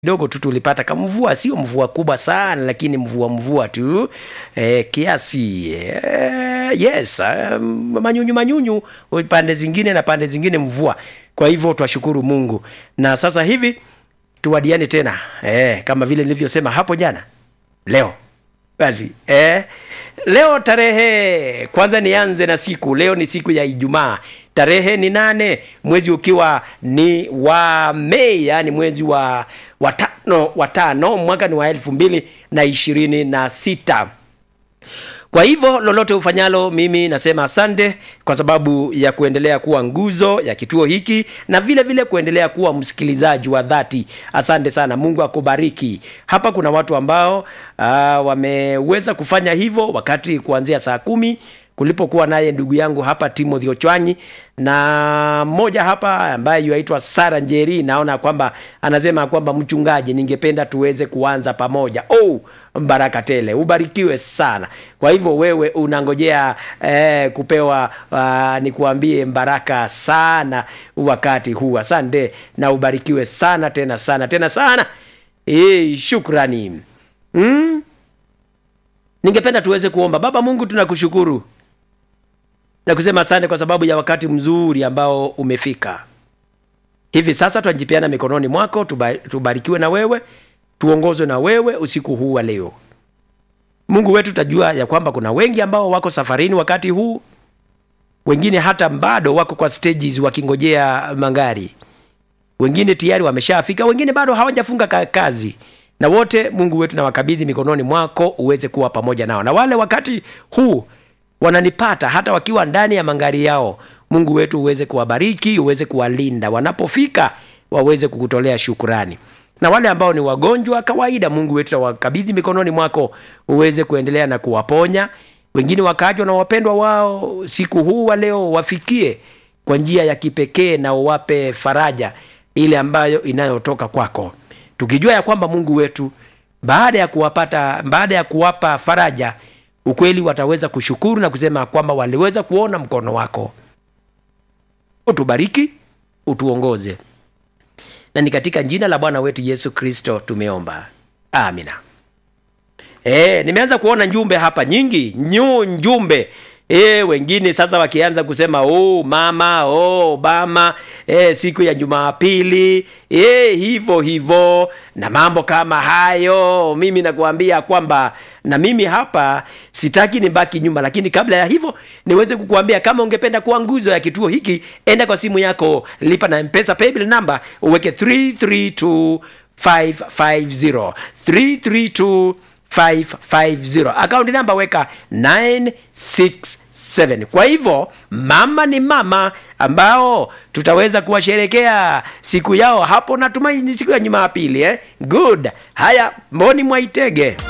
kidogo tu tulipata kamvua, sio mvua kubwa sana, lakini mvua mvua tu eh, kiasi eh, yes um, manyunyu manyunyu pande zingine na pande zingine mvua. Kwa hivyo twashukuru Mungu, na sasa hivi tuwadiane tena eh, kama vile nilivyosema hapo jana, leo basi eh, leo tarehe kwanza, nianze na siku. Leo ni siku ya Ijumaa, tarehe ni nane, mwezi ukiwa ni wa Mei, yani mwezi wa watano, watano mwaka ni wa elfu mbili na ishirini na sita. Kwa hivyo lolote ufanyalo, mimi nasema asante kwa sababu ya kuendelea kuwa nguzo ya kituo hiki na vile vile kuendelea kuwa msikilizaji wa dhati. Asante sana, Mungu akubariki. Hapa kuna watu ambao uh, wameweza kufanya hivyo wakati kuanzia saa kumi kulipokuwa naye ndugu yangu hapa Timothy Ochwanyi na mmoja hapa ambaye yuaitwa Sara Njeri, naona kwamba anasema kwamba mchungaji, ningependa tuweze kuanza pamoja. Oh, baraka tele, ubarikiwe sana. Kwa hivyo wewe unangojea eh, kupewa uh, nikuambie baraka sana wakati huu. Asante na ubarikiwe sana tena sana tena sana. Eh, shukrani. Mm? Ningependa tuweze kuomba. Baba Mungu, tunakushukuru na kusema asante kwa sababu ya wakati mzuri ambao umefika. Hivi sasa twajipeana mikononi mwako, tubarikiwe na wewe, tuongozwe na wewe usiku huu wa leo. Mungu wetu, tajua ya kwamba kuna wengi ambao wako safarini wakati huu, wengine hata bado wako kwa stages wakingojea magari, wengine tayari wameshafika, wengine bado hawajafunga kazi na wote Mungu wetu na wakabidhi mikononi mwako uweze kuwa pamoja nao, na wale wakati huu wananipata hata wakiwa ndani ya magari yao, Mungu wetu uweze kuwabariki, uweze kuwalinda, wanapofika waweze kukutolea shukurani. Na wale ambao ni wagonjwa kawaida, Mungu wetu nawakabidhi mikononi mwako uweze kuendelea na kuwaponya. Wengine wakaachwa na wapendwa wao, siku huu wa leo wafikie kwa njia ya kipekee na uwape faraja ile ambayo inayotoka kwako tukijua ya kwamba Mungu wetu baada ya kuwapata baada ya kuwapa faraja, ukweli wataweza kushukuru na kusema kwamba waliweza kuona mkono wako. Utubariki, utuongoze, na ni katika jina la Bwana wetu Yesu Kristo tumeomba, amina. E, nimeanza kuona njumbe hapa nyingi nyu njumbe E, wengine sasa wakianza kusema oh, mama oh, bama e, siku ya Jumapili e, hivyo hivyo na mambo kama hayo. Mimi nakuambia kwamba na mimi hapa sitaki nibaki nyuma, lakini kabla ya hivyo niweze kukuambia kama ungependa kuwa nguzo ya kituo hiki, enda kwa simu yako, lipa na M-Pesa paybill number, uweke 332550 332 550 akaunti namba weka 967. Kwa hivyo mama ni mama ambao tutaweza kuwasherekea siku yao hapo, natumaini siku ya Jumapili eh? Good. Haya, Mboni Mwaitege